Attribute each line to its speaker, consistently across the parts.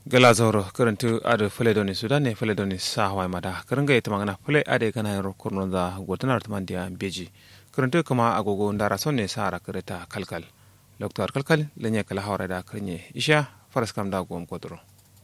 Speaker 1: gala zoro karantu adu fule doni sudan ne fule doni sa hawai mada karanga ita magana fule ade kana yaro kurno da gotanar tuman dia beji karantu kuma agogo ndara sonne sara kareta kalkal doktor kalkal lenye kala hawra da karnye isha faras kam da gom kodro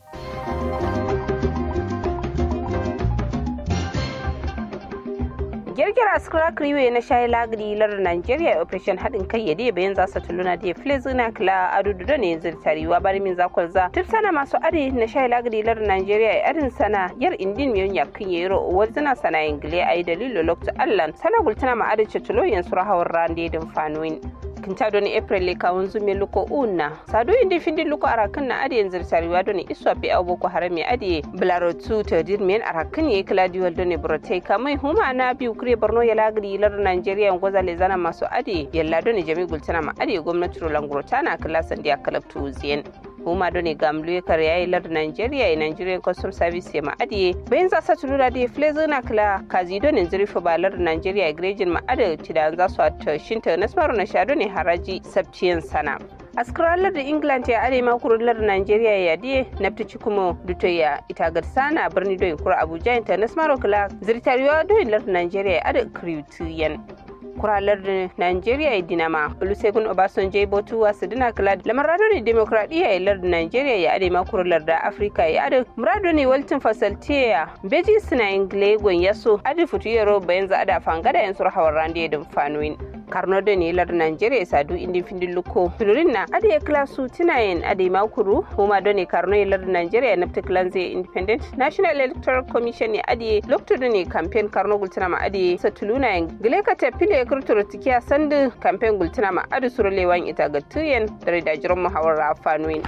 Speaker 2: girgira skra kriwe na shayi lagri lar Nigeria operation hadin kai yade bayan za su tuluna da flezina kla adudu da ne zirtariwa bari min zakon za tip sana masu adi na shayi lagri lar Nigeria adin sana yar indin miyon yakin yero wazina sana ingile ayi dalilo lokta allan sana gultana ma adi cetulo yan surahawar rande din fanuin kinta doni april le kawun zume luko una sadu indi findi luko arakan na adi yanzu tariwa doni iswa bi abu ko harami adi blaro tu ta dirmen arakan ye claudio doni brote kamai huma na bi ukre borno ya lagri lar nigeria ngoza le zana masu adi yalla doni jami gultana ma adi gwamnati rolanguro tana klasan dia kalab tu zien huma doni gamlu kar yayi lar nigeria e nigerian custom service ma adi bayan za sa tulura di flezo na kala kazi doni zurifa ba lar nigeria grejin ma adi tidan za su ta shinta nasmaru na sha doni haraji sabciyan sana askaralar da england ya arewa kurular nigeria ya diye na fitici kuma dutoya ita sana birni doyin kura abuja international club zirtariwa doyin lar nigeria ya ada kriwtiyan kuralar da nigeria ya dinama olusegun obasanjo ya botu wasu dina kula da lamar ne demokradiyya ya lar da nigeria ya arewa kurular da afirka ya ada murado ne waltin fasaltiya beji suna inglegon yaso adi fitu yaro bayan za a da fangada yan surhawar rande da fanoyin karno da ne lar Nigeria sadu indi findin luko fidurin na ade klasu tinayen ade makuru huma da ne karno lar Nigeria na tiklanze independent national electoral commission ne ade lokto da ne campaign karno gultuna ma ade satuluna yen gile ka tafile kurturo tikiya sandu campaign gultuna ma ade surulewan ita ga tuyen da da jiran muhawara fanuin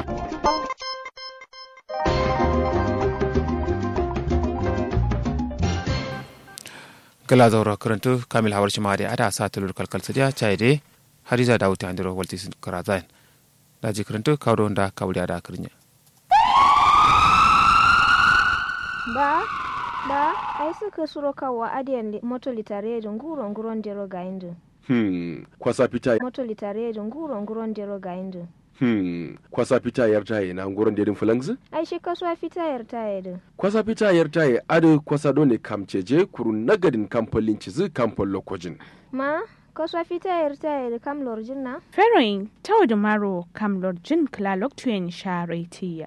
Speaker 1: gala zaura karantu kamil hawar shima da ada sa tulur kalkal sadiya chai de hariza da wuta andiro walti karazain daji karantu kawo da kawuli da kirnya
Speaker 3: ba ba ai suka suro kawo adiyan moto litare da nguro nguron dero ga indu
Speaker 4: Hmm, kwasa fita
Speaker 3: moto litare da nguro nguron dero ga indu
Speaker 4: Hmm, kwasa fita yar taye na nguron dedin fulangzi?
Speaker 3: ai shi kasuwa fita yar taye da
Speaker 4: Kwasa fita yar taye adu kwasa dole kamceje kuru nagadin kamfolin cizi kamfol lokojin.
Speaker 3: ma kasuwa fita yar taye da kam lorjin na
Speaker 5: Feroin tau da maro kam lorjin klalok tuyen sharetiya.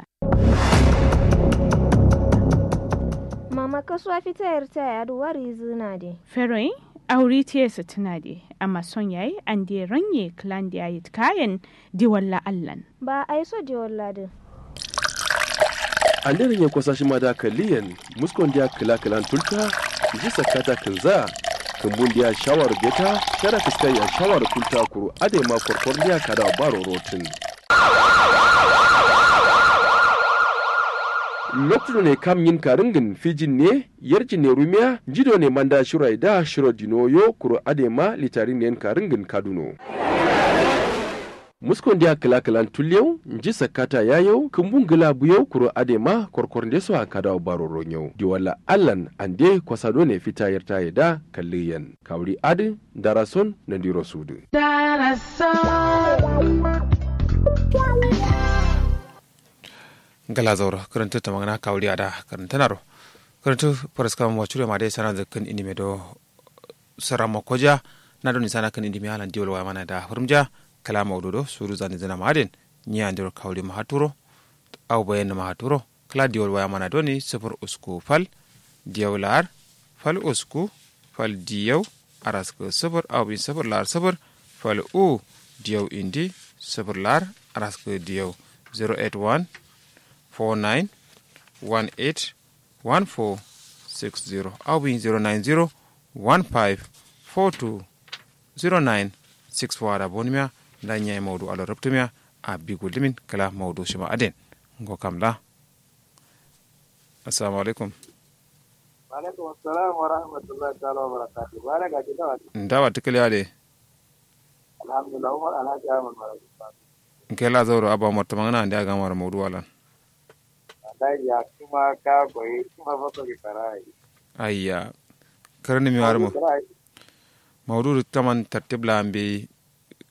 Speaker 3: mama kasuwa fita yar taye adu wari zina de
Speaker 5: Feroin auri tiyesa tuna de amma son yayi an de ranye klan da yayi kayan diwalla allan.
Speaker 3: ba ai so je wallade
Speaker 4: Anderin ya kwasa shi ma da kaliyan muskon dia kila kilan tulta ji sakata kinza kumbun dia shawar beta shara fiskar ya shawar kulta kuru ade ma korkor dia kada baro rotin. lokacin ne kam yin karingin fijin ne yarji ne rumiya jido ne manda shirai da shiro dinoyo kuro adema litarin ne karingin kaduno muskon dia kila kilan tulyau nji sakata yayau kumbun gila buyau kuro adema korkor nde so akada baro ronyau di wala allan ande kwasado ne fita yarta yada kalliyan kawri adi darason na diro sudu
Speaker 1: gala zaura karantu ta magana kawuli da karanta naro karantu faras kam wacure ma dai sana da kan indime do sarama koja na do ni sana kan indime halan diwol wa mana da hurumja kala mawdodo suru zani zana maden ni andiro kawli ma haturo aw bayen ma haturo kala diwol wa mana do ni sifur usku fal diyaw lar fal usku fal diyaw aras ko sifur aw bin sifur lar sifur fal u diyaw indi sifur lar aras ko diyaw 081 49 18 14 60 au bin 090 15 42 09 64 da bonimiya da nyai maudu alo ruptumiya a bigu limin kala maudu shima aden ngo kam la assalamu alaikum
Speaker 6: alaikum assalam wa rahmatullahi ta'ala wa barakatuh bala ga kidawa
Speaker 1: ndawa tikali ade
Speaker 6: alhamdulillah umar alhaji ahmad marabuta
Speaker 1: nkela zoro aba morta mangana ande aga mara maudu walan
Speaker 6: wallahi ya kuma ka koyi kuma fa ko karai
Speaker 1: ayya karani mi warmo maudu taman tartib la ambe